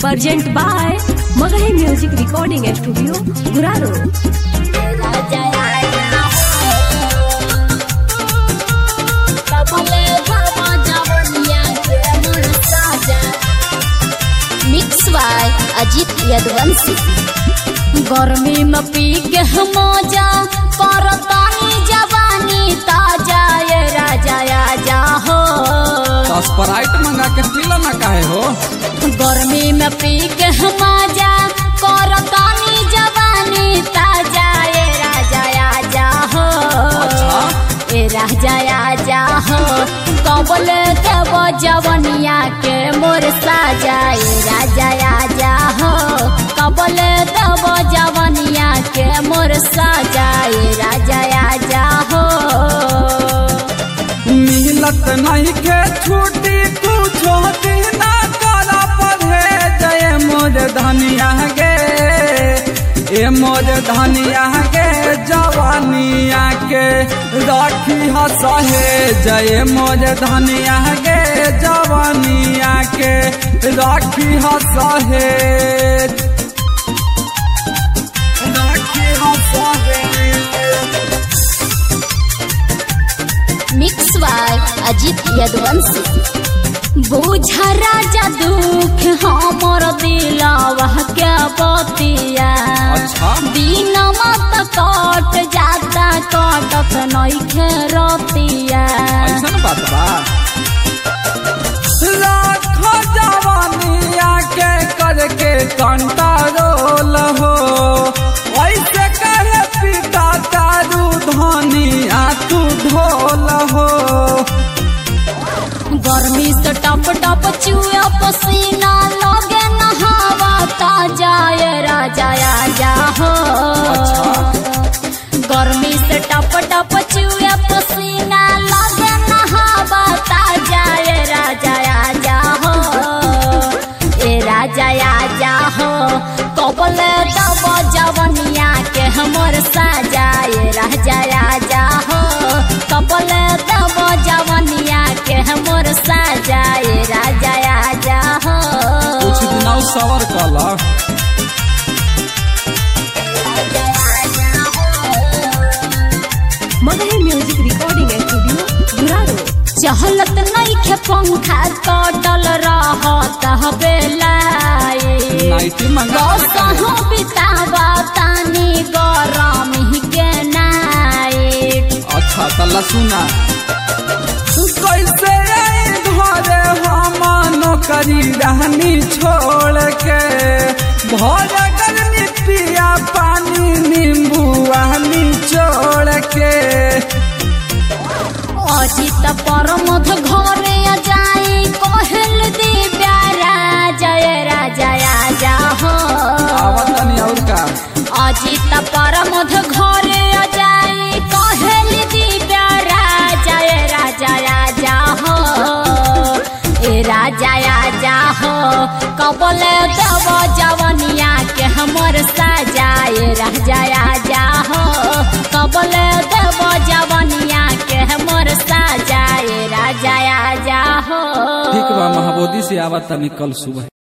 Present by Magahi Music Recording Studio, Guraro. Mix by Ajit Yadvanshi गर्मी में पी के मौजा करतानी जवानी ताजा ये राजा आजा हो तो स्प्राइट मंगा के पीला ना काहे हो गर्मी में पी के मौजा करतानी जवानी ताजा ये राजा आजा हो अच्छा। ए राजा आजा हो कबल देव जवनिया के मोर साजा ए राजा आजा हो कबल देव जवनिया के मोर साजा ए राजा आजा हो मिलत नहीं के छुट्टी कुछो दिन करा पढ़े जय मोर धनिया गे ए मोर धनिया गे जवानिया के राखी हसहे जय मोर धनिया गे जवानिया के राखी हसहे राखी हसहे मिक्स बाय अजीत यदवंशी बुझा राजा दुख हमर दिलवा के बतिया अच्छा। दिन मत कट जाता कटत नइखे रतिया ऐसन बात बा लाखो जवानिया के करके कंट्रोल हो ऐसे कहे पिता तारू धनिया तू ढोल हो गर्मी से टप टप चुए पसीना लगे नहावा ताजा ये राजा आजा हो गर्मी से टप टप चुए पसीना लगे नहावा ताजा ये राजा आजा हो ए राजा आजा हो कबल दब जवनिया के हमर साजा ए राजा आजा हो कबल दब जवनिया के हमर साजा ए राजा आजा हो कुछ दिन सवर कला Magahi Music Recording Studio, Guraro. चहलत नहीं खे पंखा कटल रहत बेलाए नाइटी मंगा कसहु बितावा तानी गरम के नाइट अच्छा तल्ला सुना कैसे आई घरे हम नौकरी रहनी छोड़ के भर गर्मी पिया पानी नींबू आहनी छोड़ के अजित परमध घरे जाई कहल दिव्या राजा राजा आजा हो आवत तनी और का अजित परमध घरे जाई कहल दिव्या राजा राजा आजा हो ए राजा आजा हो कबल देव जवनिया के हमर साजा ए राजा आजा हो कबल देव जवनिया के हमर साजा ए राजा आजा हो ठीक बा महाबोधी से आवत तनी कल सुबह